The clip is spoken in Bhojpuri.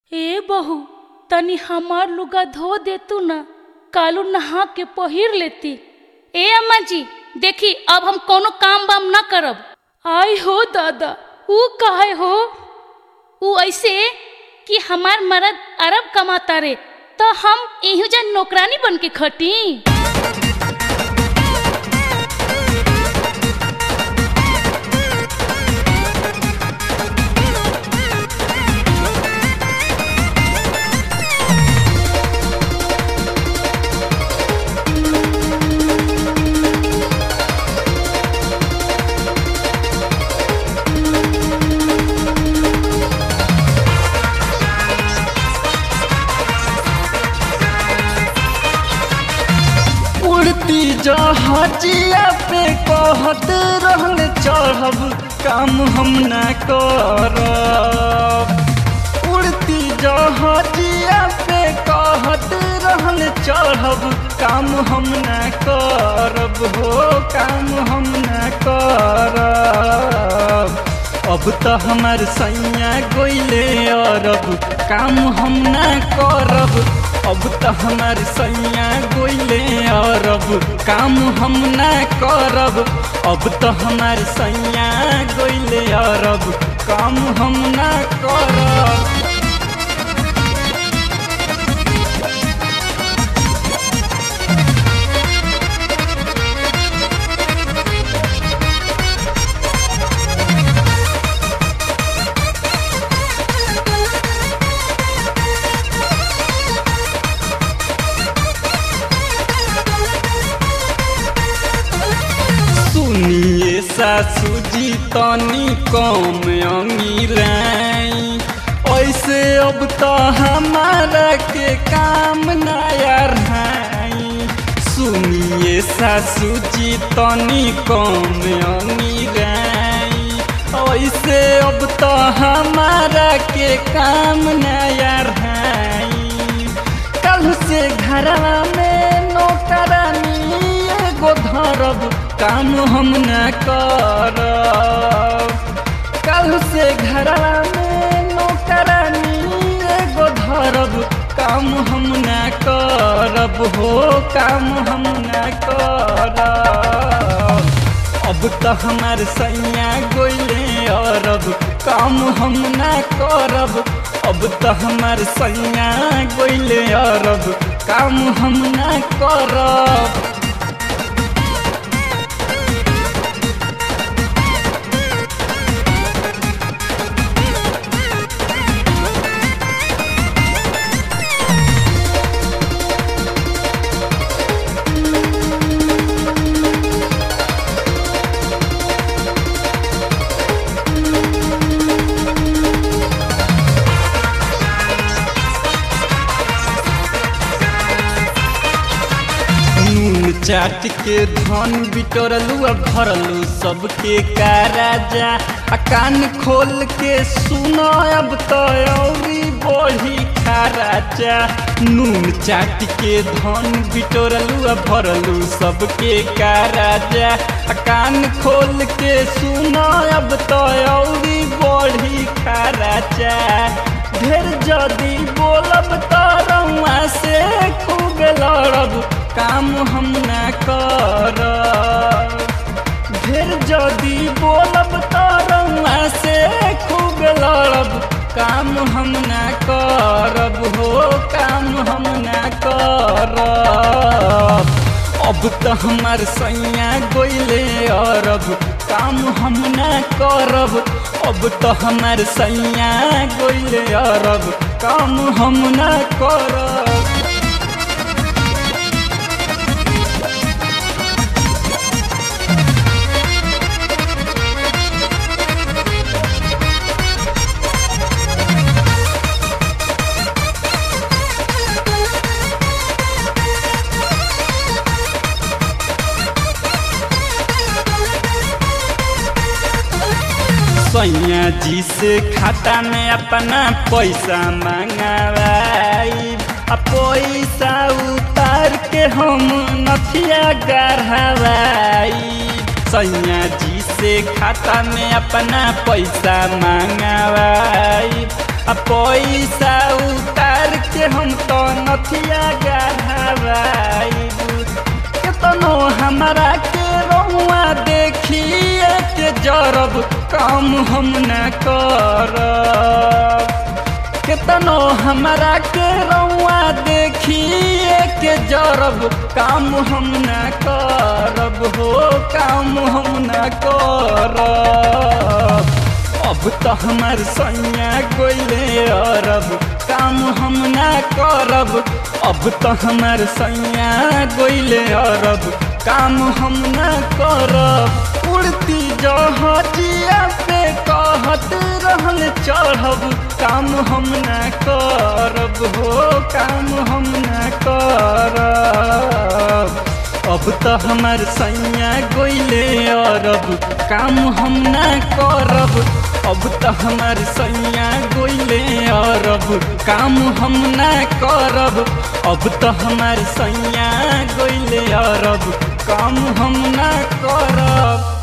ए बहू तनी हमार लुगा धो देतू ना कालू नहा के पहिर लेती ए अम्मा जी देखी अब हम कोनो काम वाम ना करब आई हो दादा ऊ काहे हो ऊ ऐसे कि हमार मर्द अरब कमाता रे तो हम एहू जन नौकरानी बन के खटी उड़ती जहाजिया पे कहत रहल चढ़ब काम हम न करब उड़ती जहाजिया पे कहत रहल चढ़ब काम हम न करब हो काम हम न करब अब तो हमार सैया गोइले अरब काम हम न करब अब तो हमार सैया गोइले अरब काम हम न करब अब तो हमार सैया गोइले अरब काम हम न करब सुनिए सासू जी तनी कम अंगिराई ऐसे अब तो हमारा के काम नया रहाई सुनिए सासू जी तनी कम अंगिराई ऐसे अब तो हमारा के काम नया रहाई कल से घरवा में नौकरानी एगो धरब काम हम न करब कल से घरवा में नौकरानी एगो धरब काम हम न करब हो काम हम न करब अब तो हमार सैया गोइले अरब काम हम न करब अब तो हमार सैया गोइले अरब काम हम न करब नून चाट के धन बिटोरलू आ भरलू सबके का राजा आ कान खोल के सुनो अब तो औरी बढ़ी खा राजा नून चाट के धन बिटोरलू आ भरलू सबके का राजा आ कान खोल के सुनो अब तो औरी बढ़ी खा राजा ढेर जदी बोलब तो रउआ से खूब लड़ब काम हम न करब ढेर जदी बोलब तो रउआ से खूब लड़ब काम हम न करब हो काम हम न करब अब तो हमार सैया गोइले अरब काम हम न करब अब तो हमार सैया गोइले अरब काम हम न करब सैया जी से खाता में अपना पैसा मंगवाई आ पैसा उतार के हम नथिया गढ़वाई सैया जी से खाता में अपना पैसा मंगवाई आ पैसा उतार के हम तो नथिया गढ़ावाइबू केतनो हमरा के रहुआ देखिए के जरब काम हम न करब केतनो हमरा के रउआ देखिए के जरब काम हम न करब हो काम हम न करब अब तो हमार सैया गोइले अरब काम हम न करब अब तो हमार सैया गोइले अरब काम हम न करब उड़ती जहाजिया पे कहत रहल चढ़ब काम हम न करब हो काम हम न करब अब तो हमार सैया गोइले अरब काम हम न करब अब तो हमार सैया गोइले अरब काम हम न करब अब तो हमार सैया गोइले अरब काम हम न करब